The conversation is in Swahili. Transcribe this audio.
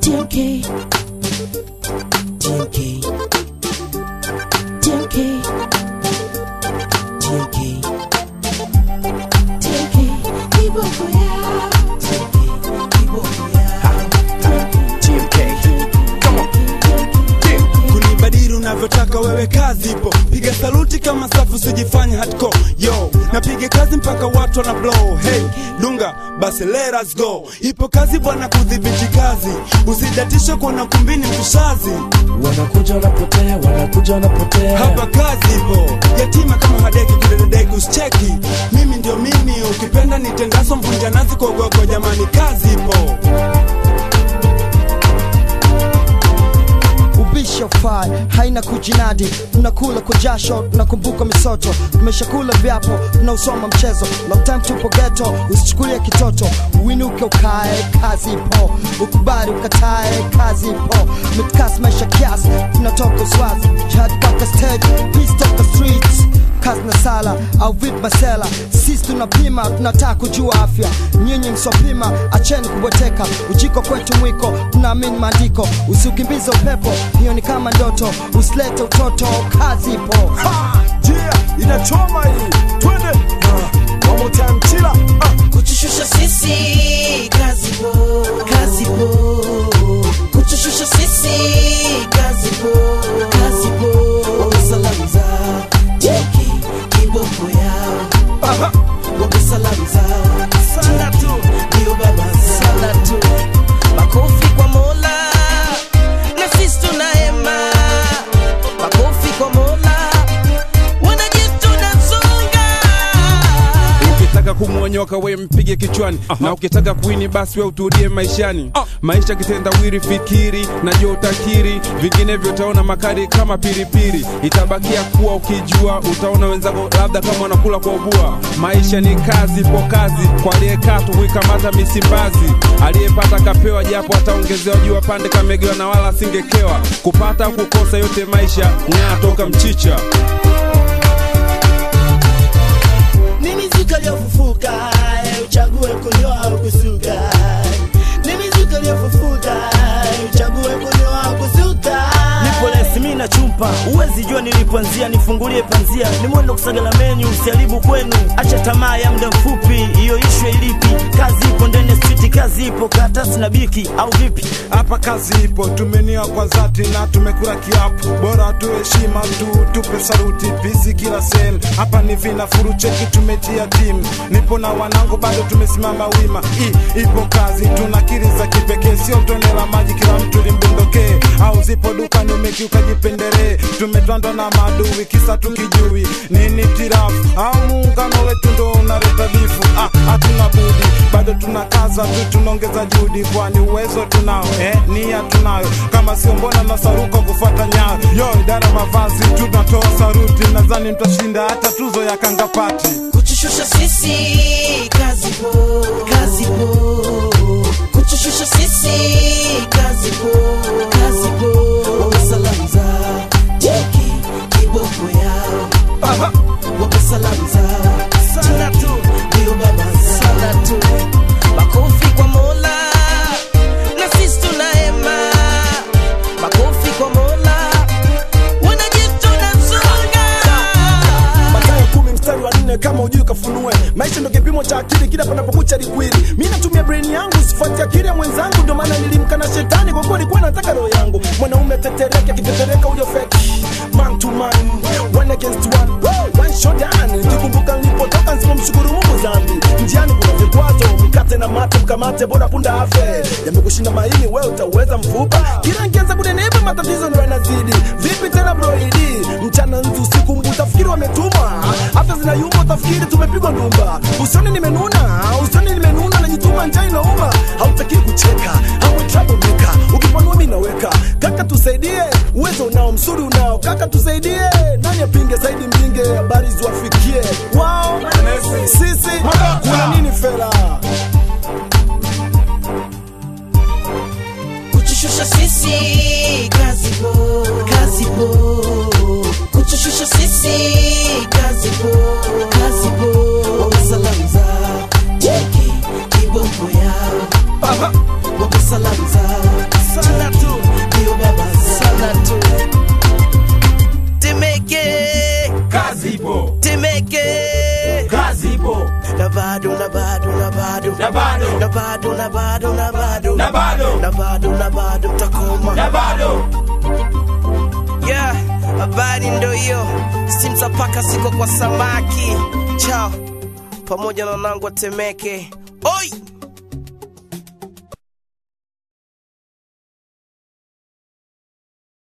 TMK. TMK. TMK. TMK. TMK. Kiboko yao. TMK. Kiboko yao. TMK. Come on. Yeah. kunibadili unavyotaka wewe kazi ipo piga saluti kama safu sijifanya hardcore yo napiga kazi mpaka watu wana blow hey dunga basi let us go ipo kazi bwana kudhibiti kazi usidatishe kuona kumbini mkushazi Wanakuja wanapotea, wanakuja wanapotea. hapa kazi ipo yatima kama hadeki kudededeki usicheki mimi ndio mimi ukipenda nitendaso mvunja nazi kogoko jamani kazi ipo ubisho fai haina kujinadi tunakula kwa jasho tunakumbuka misoto tumeshakula vyapo tunausoma mchezo long time tupo geto usichukulie kitoto uinuke ukae kazi ipo ukubali ukatae kazi ipo mitkas maisha kiasi tunatoka uswazi jihad mpaka stage peace toka streets kazi na sala au vip masela sisi tunapima tunataka kujua afya nyinyi msopima acheni kubweteka ujiko kwetu mwiko tunaamini maandiko usiukimbize upepo hiyo ni kama ndoto usilete utoto kazi ipo Ha! Yeah, inachoma hii. Twende. Ah, one more time, chila. Ah. kutushusha sisi kazi po kazi po kutushusha sisi kazi po kazi po wamesalamu za jeki kiboko yao Aha. wamesalamu za Sana tu. ndio baba sana tu makofi kwa mola na sisi tunahema makofi kwa mola wanajitu tunasonga ukitaka kumwonyoka we mpige kichwani na ukitaka kuini basi we utulie maishani maisha kitendawiri fikiri najua utakiri vinginevyo utaona makari kama pilipili itabakia kuwa ukijua utaona wenzako labda kama wanakula kwa ubua maisha ni kazi po kazi kwa aliyekaa tu kuikamata misimbazi aliyepata kapewa japo ataongezewa jua pande kamegewa na wala asingekewa kupata au kukosa yote maisha ng'aa toka mchicha ni mizuka iliyofufuka eh, uchague kunyoa au kusuka ni mizuka iliyofufuka eh, uchague kunyoa au kusuka nipo lesi mi na chumpa uwezi jua nilipoanzia nifungulie panzia ni mwendo kusagala menyu usiharibu kwenu acha tamaa ya muda mfupi hiyo ishwe ilipi kazi ipo ndani ya street kazi ipo karatasi na biki au vipi hapa kazi ipo tumenia kwa zati na tumekula kiapo bora tu heshima tu tupe saruti pisi kila sel hapa ni vinafuru cheki tumetia timu nipo na wanangu bado tumesimama wima I, ipo kazi tuna kiri za kipekee sio tone la maji kila mtu limbondokee au zipo dukani umekiuka jipendelee tumetwandwa na maadui kisa tukijui nini tirafu au muungano wetu ndo unaleta bifu ah, hatuna budi bado tunakaza tu tunaongeza juhudi kwani uwezo tunao eh, nia tunayo kama sio mbona nasaruka kufuata nyayo yo idara mavazi tunatoa saruti nadhani mtashinda hata tuzo ya kangapati kutushusha sisi kazi po kazi po kutushusha sisi kazi po kazi po wamesalamu za jeki kiboko yao Aha. wamesalamu za sana tu ndio baba sana tu makofi kwa mola na sisi tunahema makofi kwa mola wanajitu tunasonga Mathayo kumi mstari wa nne kama ujui kafunue maisha ndo kipimo cha akili kila panapokucha likwili mi natumia brain yangu sifuati akili ya mwenzangu ndo maana nilimkana shetani kwa kuwa alikuwa nataka roho yangu mwanaume tetereke akitetereka huyo feki man to man one against one Woo! one shot down nikikumbuka nilipotoka nsipomshukuru mungu zambi njiani kuna vikwazo mkate na mate mkamate bora punda afe yamekushinda maini we utauweza mfupa kila nkianza kunenepa matatizo ndo yanazidi vipi tena broidi mchana nzi usiku mbu utafikiri wametumwa afya zinayumba utafikiri tumepigwa ndumba usioni nimenuna usioni nimenuna najituma njaa inauma hautakii kucheka hawe troublemaker ukipanua mi naweka kaka tusaidie uwezo unao msuri unao kaka tusaidie nani apinge zaidi mpinge habari ziwafikie wao sisi kuna nini fela kutushusha sisi kazi po kazi po kutushusha sisi kazi po kazi po wamesalamu za jeki kiboko yao Aha. wamesalamu za bado na bado na bado Na bado. na bado na bado na bado Na bado. na bado na bado mtakoma na bado yeah habari ndo hiyo simtapaka siko kwa samaki chao pamoja na wanangu watemeke oi